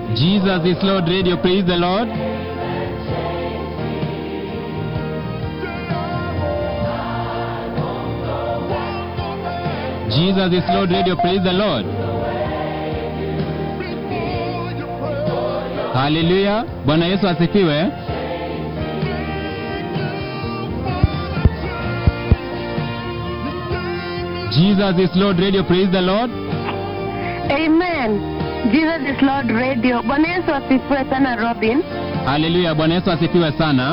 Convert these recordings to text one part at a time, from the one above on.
Jesus is Lord Radio, praise the Lord. Jesus is Lord Radio, praise the Lord. Haleluya, Bwana Yesu asifiwe. Jesus is Lord Radio, praise the Lord. Amen. Jesus is Lord Radio. Bwana Yesu asifiwe sana Robin. Haleluya, Bwana Yesu asifiwe sana.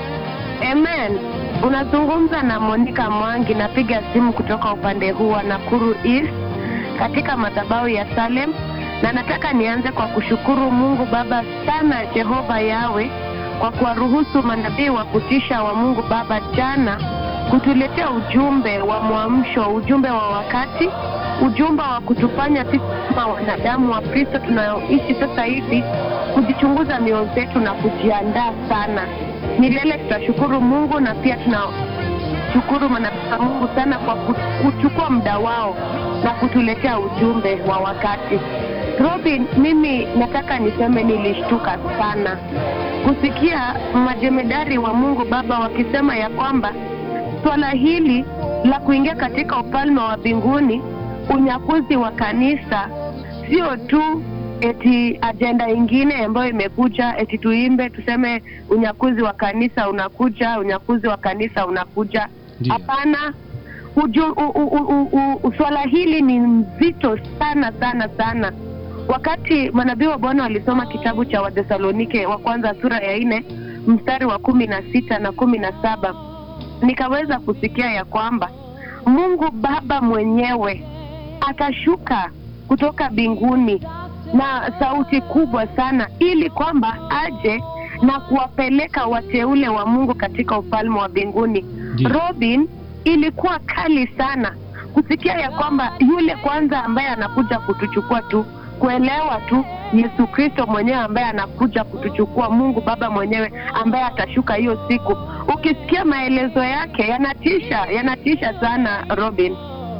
Amen. Unazungumza na Monica Mwangi, napiga simu kutoka upande huu wa Nakuru East katika madhabahu ya Salem, na nataka nianze kwa kushukuru Mungu Baba sana Jehova Yawe kwa kuwaruhusu manabii wa kutisha wa Mungu Baba jana kutuletea ujumbe wa mwamsho, ujumbe wa wakati, ujumbe wa kutufanya sisi kama wanadamu wa Kristo tunayoishi sasa hivi kujichunguza mioyo zetu na kujiandaa sana. Milele tutashukuru Mungu na pia tunashukuru manabii wa Mungu sana kwa ku- kuchukua muda wao na kutuletea ujumbe wa wakati. Robin, mimi nataka niseme nilishtuka sana kusikia majemedari wa Mungu Baba wakisema ya kwamba swala hili la kuingia katika ufalme wa mbinguni, unyakuzi wa kanisa, sio tu eti ajenda ingine ambayo imekuja eti tuimbe tuseme unyakuzi wa kanisa unakuja, unyakuzi wa kanisa unakuja. Ndiyo. Hapana, uju- u- u- u- u- u- swala hili ni mzito sana sana sana. Wakati manabii wa Bwana walisoma kitabu cha Wathesalonike wa kwanza sura ya nne mstari wa kumi na sita na kumi na saba nikaweza kusikia ya kwamba Mungu Baba mwenyewe atashuka kutoka mbinguni na sauti kubwa sana, ili kwamba aje na kuwapeleka wateule wa Mungu katika ufalme wa mbinguni. Ndiyo. Robin, ilikuwa kali sana kusikia ya kwamba yule kwanza ambaye anakuja kutuchukua tu kuelewa tu Yesu Kristo mwenyewe ambaye anakuja kutuchukua, Mungu Baba mwenyewe ambaye atashuka hiyo siku. Ukisikia maelezo yake yanatisha, yanatisha sana Robin.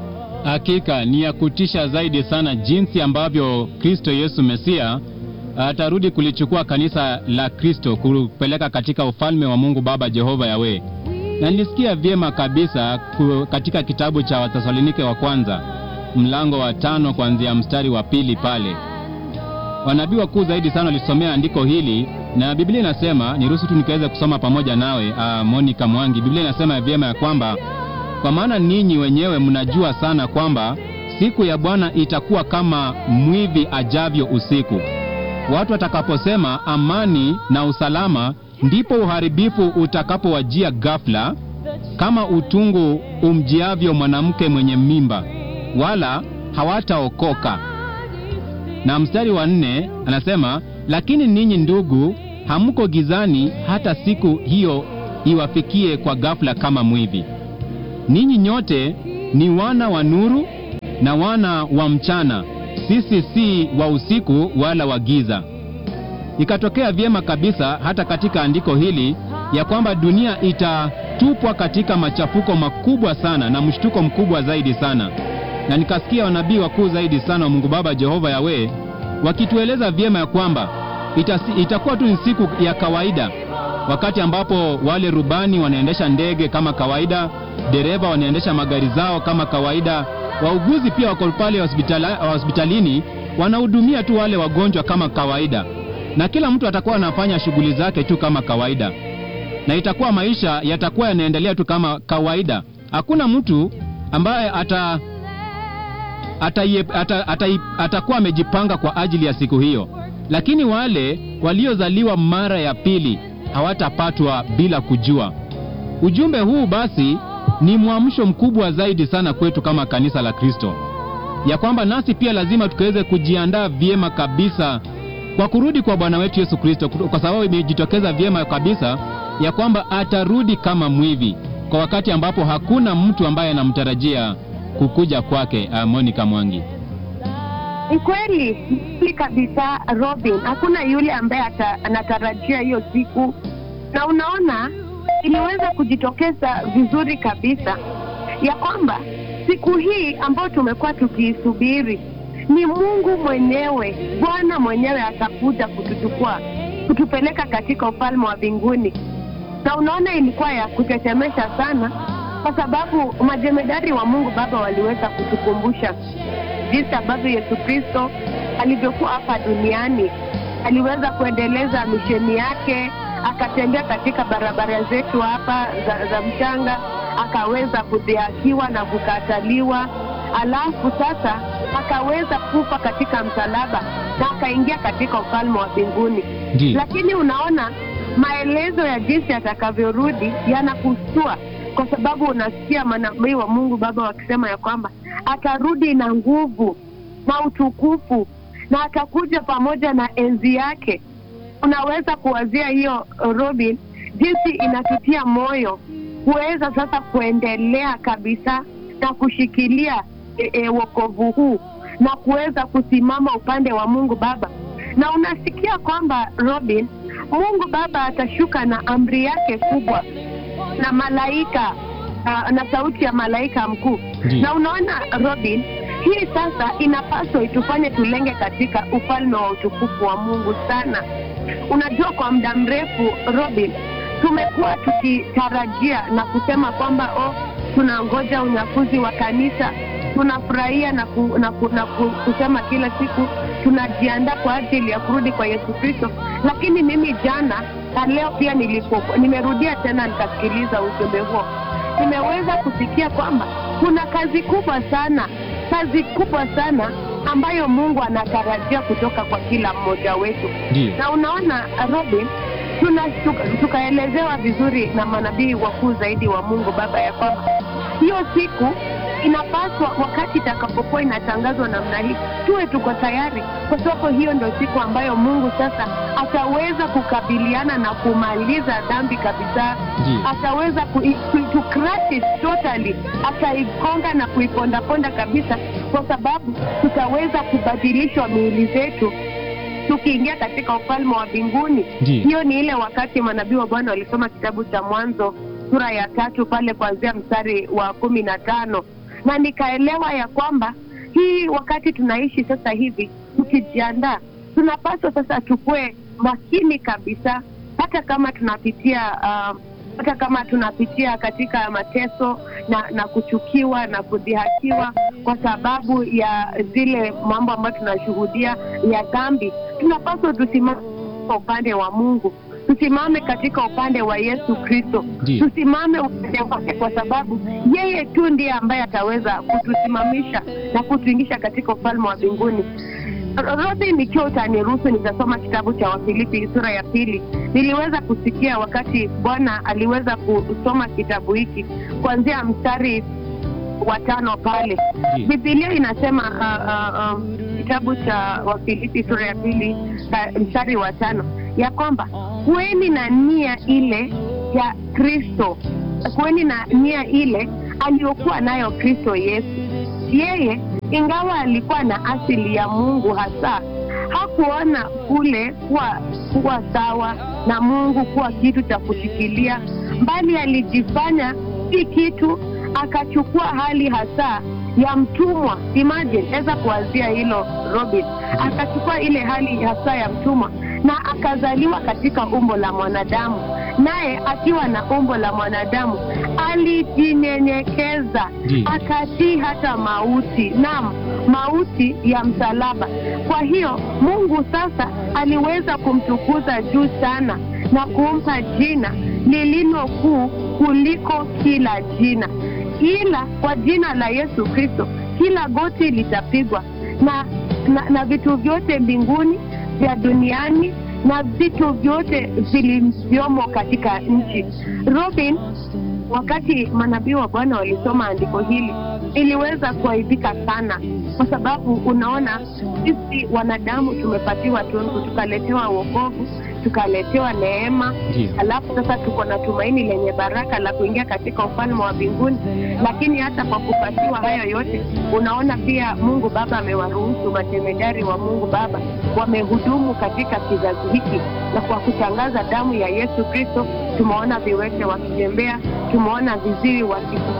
Hakika ni ya kutisha zaidi sana jinsi ambavyo Kristo Yesu Mesia atarudi kulichukua kanisa la Kristo kupeleka katika ufalme wa Mungu Baba Jehova Yawe. Na nilisikia vyema kabisa ku- katika kitabu cha Wathesalonike wa kwanza mlango wa tano kuanzia mstari wa pili pale wanabii wakuu zaidi sana walisomea andiko hili na Biblia inasema, niruhusu tu nikaweza kusoma pamoja nawe uh, Monica Mwangi. Biblia inasema vyema ya kwamba kwa maana ninyi wenyewe mnajua sana kwamba siku ya Bwana itakuwa kama mwivi ajavyo usiku. Watu watakaposema amani na usalama, ndipo uharibifu utakapowajia ghafla, kama utungu umjiavyo mwanamke mwenye mimba, wala hawataokoka na mstari wa nne anasema lakini ninyi ndugu hamko gizani hata siku hiyo iwafikie kwa ghafla kama mwivi ninyi nyote ni wana wa nuru na wana wa mchana sisi si wa usiku wala wa giza ikatokea vyema kabisa hata katika andiko hili ya kwamba dunia itatupwa katika machafuko makubwa sana na mshtuko mkubwa zaidi sana na nikasikia wanabii wakuu zaidi sana wa Mungu Baba Jehova Yawe wakitueleza vyema ya kwamba itasi, itakuwa tu ni siku ya kawaida, wakati ambapo wale rubani wanaendesha ndege kama kawaida, dereva wanaendesha magari zao kama kawaida, wauguzi pia wako pale hospitala, hospitalini wanahudumia tu wale wagonjwa kama kawaida, na kila mtu atakuwa anafanya shughuli zake tu kama kawaida na itakuwa maisha yatakuwa yanaendelea tu kama kawaida. Hakuna mtu ambaye ata ataie- ata- atai- atakuwa amejipanga kwa ajili ya siku hiyo, lakini wale waliozaliwa mara ya pili hawatapatwa bila kujua. Ujumbe huu basi ni mwamsho mkubwa zaidi sana kwetu kama kanisa la Kristo, ya kwamba nasi pia lazima tukaweze kujiandaa vyema kabisa kwa kurudi kwa Bwana wetu Yesu Kristo, kwa sababu imejitokeza vyema kabisa ya kwamba atarudi kama mwivi kwa wakati ambapo hakuna mtu ambaye anamtarajia kukuja kwake. Uh, Monica Mwangi. Ni kweli ni kweli kabisa Robin, hakuna yule ambaye ata, anatarajia hiyo siku, na unaona iliweza kujitokeza vizuri kabisa ya kwamba siku hii ambayo tumekuwa tukiisubiri ni Mungu mwenyewe, Bwana mwenyewe atakuja kutuchukua, kutupeleka katika ufalme wa mbinguni. Na unaona ilikuwa ya kutetemesha sana, kwa sababu majemedari wa Mungu Baba waliweza kutukumbusha jinsi ambavyo Yesu Kristo alivyokuwa hapa duniani, aliweza kuendeleza misheni yake, akatembea katika barabara zetu hapa za, za mchanga, akaweza kudhihakiwa na kukataliwa, alafu sasa akaweza kufa katika msalaba na akaingia katika ufalme wa mbinguni. Ndiyo. Lakini unaona maelezo ya jinsi atakavyorudi yanakustua, kwa sababu unasikia manabii wa Mungu Baba wakisema ya kwamba atarudi na nguvu na utukufu na atakuja pamoja na enzi yake. Unaweza kuwazia hiyo Robin, jinsi inatutia moyo kuweza sasa kuendelea kabisa na kushikilia e, e, wokovu huu na kuweza kusimama upande wa Mungu Baba. Na unasikia kwamba Robin, Mungu Baba atashuka na amri yake kubwa na malaika uh, na sauti ya malaika mkuu. Ndiyo. Na unaona Robin, hii sasa inapaswa itufanye tulenge katika ufalme wa utukufu wa Mungu sana. Unajua, kwa muda mrefu Robin, tumekuwa tukitarajia na kusema kwamba oh, tunangoja unyakuzi wa kanisa, tunafurahia na, ku, na, ku, na ku, kusema kila siku tunajiandaa kwa ajili ya kurudi kwa Yesu Kristo. Lakini mimi jana na leo pia nilipo, nimerudia tena nikasikiliza ujumbe huo, nimeweza kusikia kwamba kuna kazi kubwa sana, kazi kubwa sana ambayo Mungu anatarajia kutoka kwa kila mmoja wetu Ndiyo. na unaona Robin, tuna tuka- tukaelezewa vizuri na manabii wakuu zaidi wa Mungu Baba ya kwamba hiyo siku inapaswa, wakati itakapokuwa inatangazwa namna hii, tuwe tuko tayari, kwa sababu hiyo ndio siku ambayo Mungu sasa ataweza kukabiliana na kumaliza dhambi kabisa Ndiyo. ataweza ku, ku, to crush it totally, ataigonga na kuipondaponda kabisa, kwa sababu tutaweza kubadilishwa miili zetu tukiingia katika ufalme wa mbinguni. Ndiyo. Hiyo ni ile wakati manabii wa Bwana walisoma kitabu cha Mwanzo sura ya tatu pale kuanzia mstari wa kumi na tano na nikaelewa ya kwamba hii wakati tunaishi sasa hivi tukijiandaa, tunapaswa sasa tukue makini kabisa, hata kama tunapitia uh, hata kama tunapitia katika mateso na, na kuchukiwa na kudhihakiwa kwa sababu ya zile mambo ambayo tunashuhudia ya dhambi, tunapaswa tusimame kwa upande wa Mungu, tusimame katika upande wa Yesu Kristo, Ndiyo. tusimame upande wake, kwa sababu yeye tu ndiye ambaye ataweza kutusimamisha na kutuingisha katika ufalme wa mbinguni. Robin, ikiwa utaniruhusu nitasoma kitabu cha Wafilipi sura ya pili. Niliweza kusikia wakati Bwana aliweza kusoma kitabu hiki kuanzia mstari wa tano pale. Ndiyo. Biblia inasema uh, uh, uh, kitabu cha Wafilipi sura ya pili uh, mstari wa tano ya kwamba kuweni na nia ile ya Kristo, kuweni na nia ile aliyokuwa nayo Kristo Yesu. Yeye ingawa alikuwa na asili ya Mungu hasa hakuona kule kuwa, kuwa sawa na Mungu kuwa kitu cha kushikilia, bali alijifanya si kitu, akachukua hali hasa ya mtumwa. Imagine, weza kuwazia hilo Robin, akachukua ile hali hasa ya mtumwa na akazaliwa katika umbo la mwanadamu, naye akiwa na umbo la mwanadamu alijinyenyekeza Ndiyo. akatii hata mauti, naam, mauti ya msalaba. Kwa hiyo Mungu sasa aliweza kumtukuza juu sana na kumpa jina lililo kuu kuliko kila jina, ila kwa jina la Yesu Kristo kila goti litapigwa na, na, na vitu vyote mbinguni vya duniani na vitu vyote vilivyomo katika nchi. Robin, wakati manabii wa Bwana walisoma andiko hili iliweza kuaibika sana, kwa sababu unaona sisi wanadamu tumepatiwa tungu, tukaletewa wokovu, tukaletewa neema, Ndiyo. alafu sasa tuko na tumaini lenye baraka la kuingia katika ufalme wa mbinguni. Lakini hata kwa kupatiwa hayo yote, unaona pia Mungu Baba amewaruhusu matemedari wa Mungu Baba wamehudumu katika kizazi hiki, na kwa kutangaza damu ya Yesu Kristo tumeona viwete wakitembea, tumeona viziwi wakisikia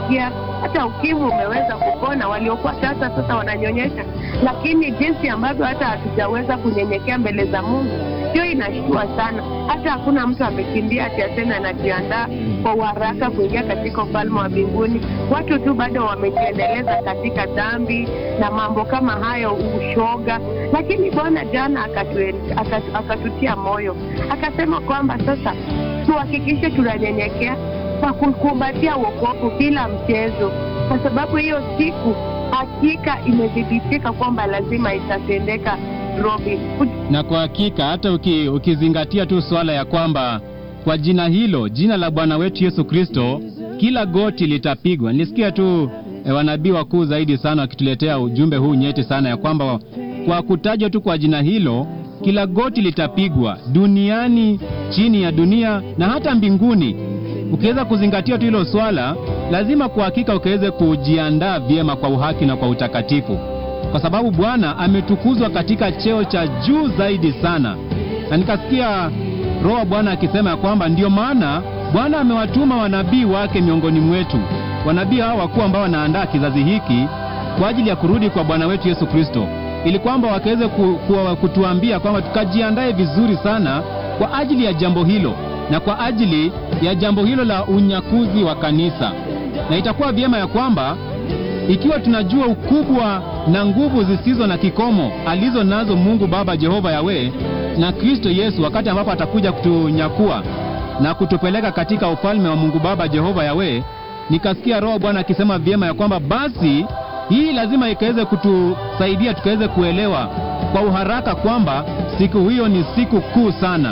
tumesikia hata ukimwi umeweza kupona, waliokuwa tasa sasa wananyonyesha, lakini jinsi ambavyo hata hatujaweza kunyenyekea mbele za Mungu, hiyo inashtua sana. Hata hakuna mtu amekimbia ati aseme anajiandaa kwa uharaka kuingia katika ufalme wa mbinguni. Watu tu bado wamejiendeleza katika dhambi na mambo kama hayo, ushoga. Lakini Bwana jana akatu, akatu, akatutia moyo akasema kwamba sasa tuhakikishe tunanyenyekea kwa kukumbatia wokovu bila mchezo, kwa sababu hiyo siku hakika imethibitika kwamba lazima itatendeka. Robin, Na kwa hakika hata uki, ukizingatia tu swala ya kwamba kwa jina hilo, jina la Bwana wetu Yesu Kristo, kila goti litapigwa. Nilisikia tu e, wanabii wakuu zaidi sana wakituletea ujumbe huu nyeti sana ya kwamba kwa kutajwa tu kwa jina hilo, kila goti litapigwa duniani, chini ya dunia na hata mbinguni. Ukiweza kuzingatia tu hilo swala, lazima kwa hakika ukaweze kujiandaa vyema kwa uhaki na kwa utakatifu kwa sababu Bwana ametukuzwa katika cheo cha juu zaidi sana, na nikasikia Roho wa Bwana akisema ya kwamba ndiyo maana Bwana amewatuma wanabii wake miongoni mwetu, wanabii hao wakuu ambao wanaandaa kizazi hiki kwa ajili ya kurudi kwa Bwana wetu Yesu Kristo, ili kwamba wakaweze ku, ku, kutuambia kwamba tukajiandae vizuri sana kwa ajili ya jambo hilo na kwa ajili ya jambo hilo la unyakuzi wa kanisa, na itakuwa vyema ya kwamba ikiwa tunajua ukubwa na nguvu zisizo na kikomo alizo nazo Mungu Baba Jehova Yawe na Kristo Yesu wakati ambapo atakuja kutunyakua na kutupeleka katika ufalme wa Mungu Baba Jehova Yawe, nikasikia Roho Bwana akisema vyema ya kwamba basi hii lazima ikaweze kutusaidia tukaweze kuelewa kwa uharaka kwamba siku hiyo ni siku kuu sana,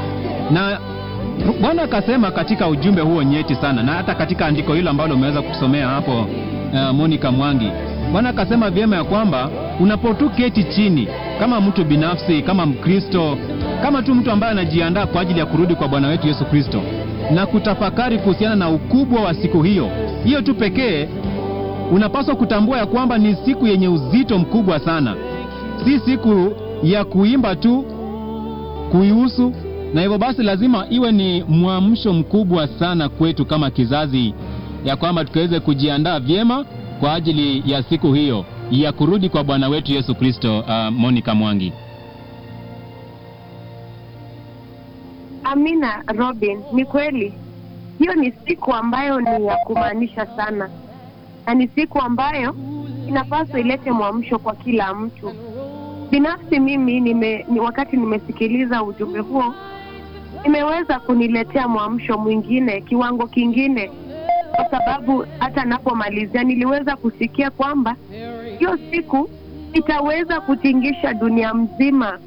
na Bwana akasema katika ujumbe huo nyeti sana, na hata katika andiko hilo ambalo umeweza kusomea hapo uh, Monica Mwangi, Bwana akasema vyema ya kwamba unapotu keti chini kama mtu binafsi, kama Mkristo, kama tu mtu ambaye anajiandaa kwa ajili ya kurudi kwa Bwana wetu Yesu Kristo na kutafakari kuhusiana na ukubwa wa siku hiyo, hiyo tu pekee unapaswa kutambua ya kwamba ni siku yenye uzito mkubwa sana, si siku ya kuimba tu kuihusu, na hivyo basi lazima iwe ni mwamsho mkubwa sana kwetu kama kizazi, ya kwamba tukaweze kujiandaa vyema kwa ajili ya siku hiyo ya kurudi kwa Bwana wetu Yesu Kristo. Uh, Monica Mwangi. Amina Robin, ni kweli hiyo ni siku ambayo ni ya kumaanisha sana, na ni siku ambayo inapaswa ilete mwamsho kwa kila mtu. Binafsi mimi nime, ni wakati nimesikiliza ujumbe huo imeweza kuniletea mwamsho mwingine, kiwango kingine, kwa sababu hata napomalizia niliweza kusikia kwamba hiyo siku itaweza kutingisha dunia mzima,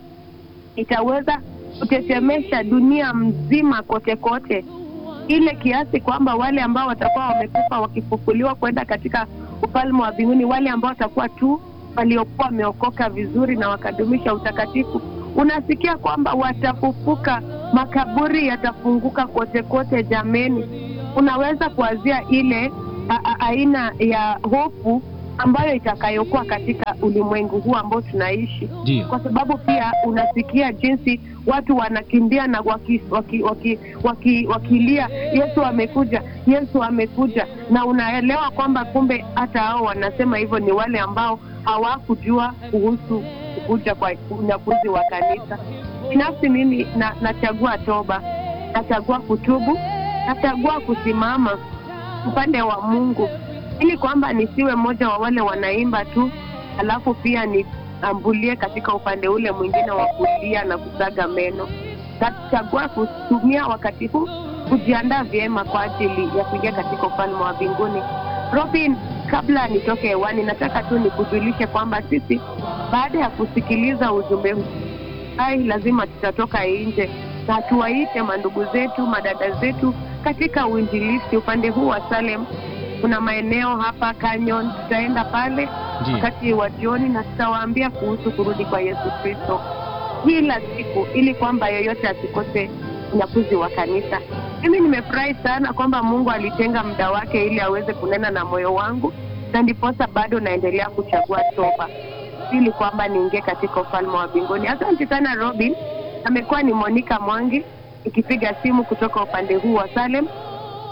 itaweza kutetemesha dunia mzima kote kote, ile kiasi kwamba wale ambao watakuwa wamekufa wakifufuliwa kwenda katika ufalme wa mbinguni, wale ambao watakuwa tu waliokuwa wameokoka vizuri na wakadumisha utakatifu, unasikia kwamba watafufuka, makaburi yatafunguka kote kote. Jameni, unaweza kuanzia ile a, a, aina ya hofu ambayo itakayokuwa katika ulimwengu huu ambao tunaishi Ndio. kwa sababu pia unasikia jinsi watu wanakimbia na waki, waki, waki, waki, wakilia Yesu amekuja, Yesu amekuja, na unaelewa kwamba kumbe hata hao wanasema hivyo ni wale ambao hawakujua kuhusu kukuja kwa unyakuzi wa kanisa. Binafsi mimi na, nachagua toba, nachagua kutubu, nachagua kusimama upande wa Mungu ili kwamba nisiwe mmoja wa wale wanaimba tu alafu pia niambulie katika upande ule mwingine wa kulia na kusaga meno. Nachagua kutumia wakati huu kujiandaa vyema kwa ajili ya kuingia katika ufalme wa mbinguni. Robin, kabla nitoke hewani, nataka tu nikujulishe kwamba sisi baada ya kusikiliza ujumbe huu hai, lazima tutatoka nje na tuwaite mandugu zetu, madada zetu katika uinjilisti upande huu wa Salem. Kuna maeneo hapa Canyon, tutaenda pale Ndiyo. wakati wa jioni na tutawaambia kuhusu kurudi kwa Yesu Kristo kila siku, ili kwamba yeyote asikose unyakuzi wa kanisa. Mimi nimefurahi sana kwamba Mungu alitenga muda wake ili aweze kunena na moyo wangu, na ndiposa bado naendelea kuchagua toba ili kwamba niingie katika ufalme wa mbinguni. Asante sana Robin. Amekuwa ni Monica Mwangi ikipiga simu kutoka upande huu wa Salem.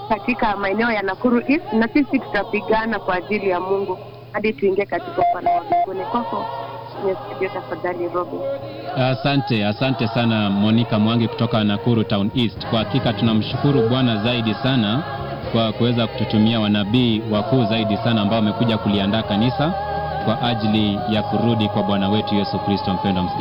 katika maeneo ya Nakuru East, na sisi tutapigana kwa ajili ya Mungu hadi tuingie katika ufalme wa mbinguni. Kwako kwenye studio, tafadhali Robin. Asante, asante sana Monica Mwangi kutoka Nakuru Town East. Kwa hakika tunamshukuru Bwana zaidi sana kwa kuweza kututumia wanabii wakuu zaidi sana ambao wamekuja kuliandaa kanisa kwa ajili ya kurudi kwa Bwana wetu Yesu Kristo. Mpendwa